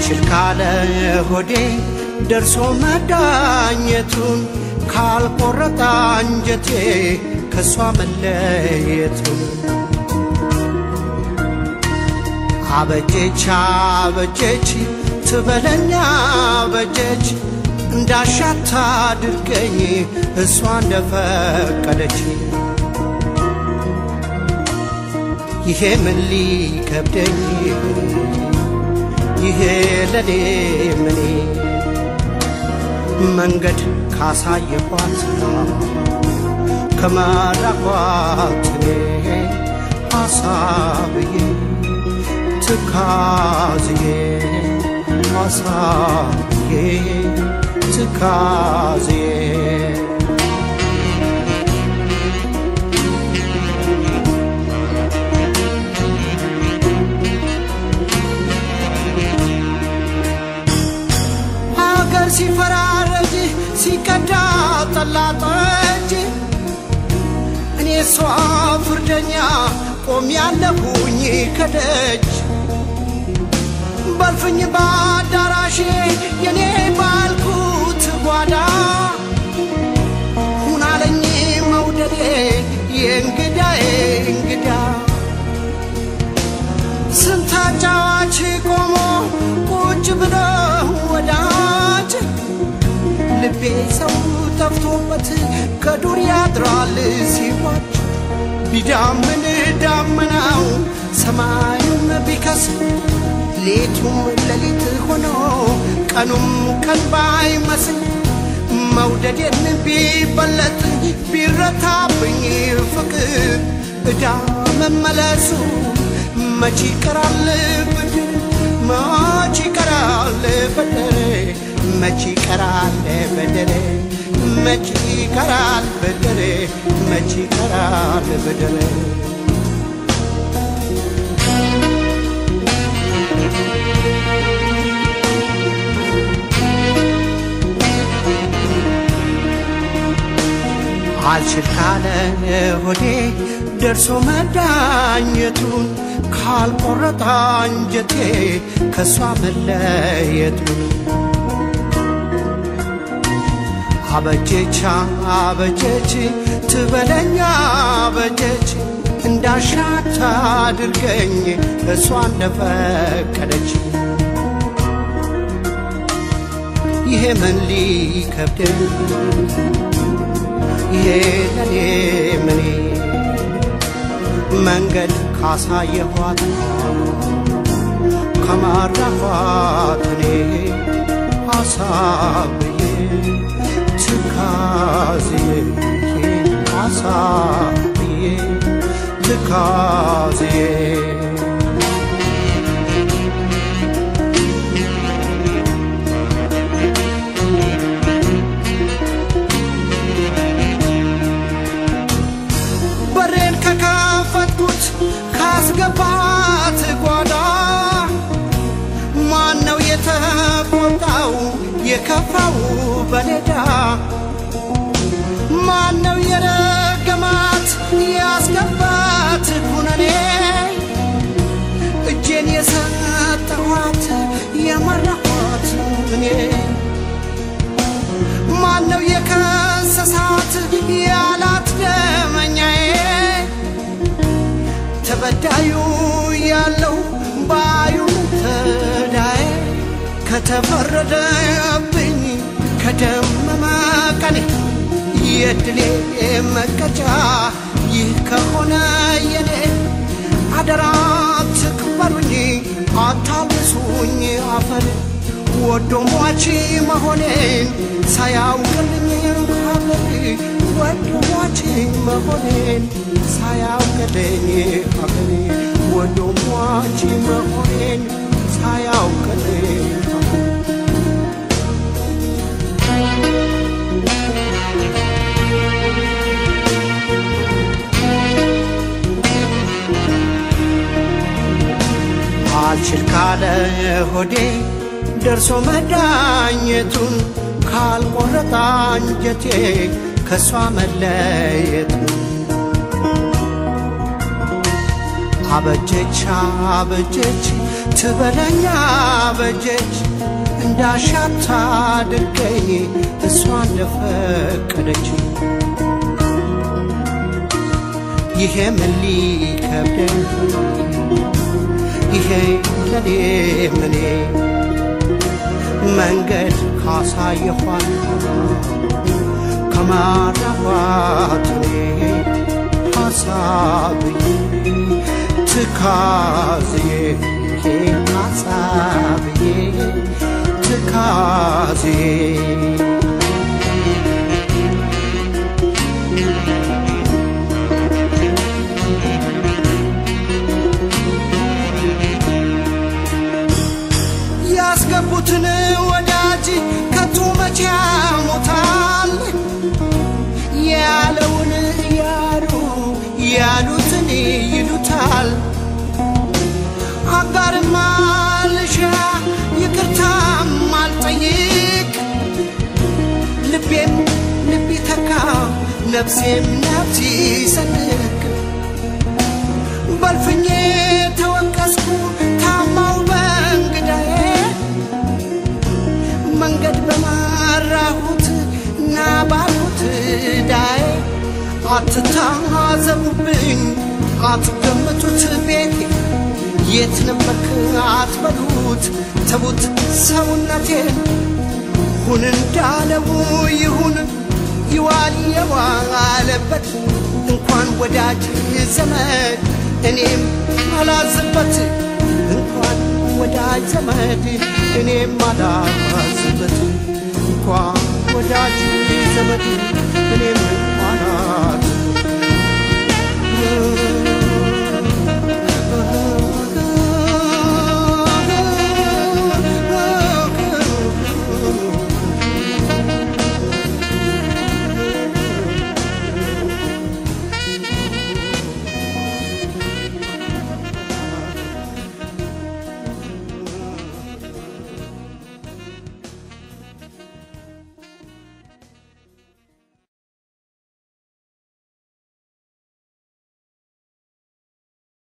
አልችል ካለ ሆዴ ደርሶ መዳኘቱን ካልቆረጠ አንጀቴ ከእሷ መለየቱን አበጀች አበጀች ትበለኛ አበጀች እንዳሻታ አድርገኝ እሷ እንደፈቀደች ይሄ ምን ሊከብደኝ ይሄ ለኔ ምኔ መንገድ ካሳየኳት ከመራኳት እኔ ሐሳብዬ ትካዝዬ ሐሳብዬ ትካዝዬ ሀገር ሲፈራረጅ ሲቀዳ ጠላ ጠጅ እኔ እሷ ፍርደኛ ቆም ያለሁኝ ከደጅ በልፍኝ በአዳራሼ የኔ ባልኩት ጓዳ ሁናለኝ መውደዴ የእንግዳዬ እንግዳ ስንት አጫዋች ቆሞ ቁጭ ብሎ ወዳጅ ልቤ ሰው ጠፍቶበት ከዱር ያድራል ሲዋጅ ቢዳምን ዳመናው ሰማዩም ቢከስም ሌቱም ሌሊት ሆኖ ቀኑም ቀን ባይመስል መውደዴን ቢበለጥ ቢረታብኝ ፍቅር እዳ መመለሱ መች ይቀራል ብድር መች ይቀራል በደሬ መች ይቀራል በደሬ መች ይቀራል በደሬ መች ይቀራል በደሬ አልችል ካለ ሆዴ ደርሶ መዳኘቱን ካልቆረጠ አንጀቴ ከእሷ መለየቱን አበጀች አበጀች ትበለኛ አበጀች እንዳሻት አድርገኝ እሷ እንደፈቀደች ይሄ ምን ሊከብደኝ ይሄ ለኔ ምኔ መንገድ ካሳየኋት ከማራኋት እኔ ሐሳብዬ ትካዝዬ ሐሳብዬ ትካዝዬ በሬን ከከፈትኩት ካስገባት ጓዳ ማን ነው የተቆጣው የከፋው በሌዳ ማን ነው የረገማት ያስገባት ኩነኔ እጄን የሰጠኋት የመራኋት እኔ ማን ነው የከሰሳት ያላት ደመኛዬ ተበዳዩ ያለው ባዩ ተዳዬ ከተፈረደብኝ ከደመመ ቀኔ የድሌ መቀጫ ይህ ከሆነ የኔ አደራ ትክበሩኝ አታልሱኝ አፈር ወዶ ሟች መሆኔን ሳያውቅልኝ ሀገር ወዶ ሟች መሆኔን ሳያውቅልኝ ሀገር ወዶ ሟች መሆኔን ሳያውቅልኝ ሀገር አልችል ካለ ሆዴ ደርሶ መዳኘቱን ካልቆረጠ አንጀቴ ከእሷ መለየቱን አበጀች አበጀች ትበለኛ አበጀች እንዳሻታ አድርገኝ እሷ እንደፈቀደች ይሄ ምን ሊከብደኝ ይሄ ለኔ ምኔ መንገድ ካሳየኋት ከማራኋት እኔ ሐሳብዬ ትካዝዬ ሐሳብዬ ትካዝዬ ያስገቡትን ወዳጅ ከቶ መቼ ያሞታል ያለውን ያሉ ያሉትን ይሉታል አጋርም አልሻ ይቅርታም አልጠይቅ ልቤም ልብ ተካ ነፍሴም ነፍስ ይሰንቅ በልፍኜ ተወቀስኩ ታማው በእንግዳዬ መንገድ በመራሁት እና ባልሁት ዳዬ አትታዘቡብኝ አትገምቱት ቤቴ የት ነበርክ አትበሉት ተዉት ሰውነቴን ሁን እንዳለው ይሁን ይዋል የዋለበት እንኳን ወዳጅ ዘመድ እኔም አላዝበት እንኳን ወዳጅ ዘመድ እኔም አላዝበት እንኳን ወዳጅ ዘመድ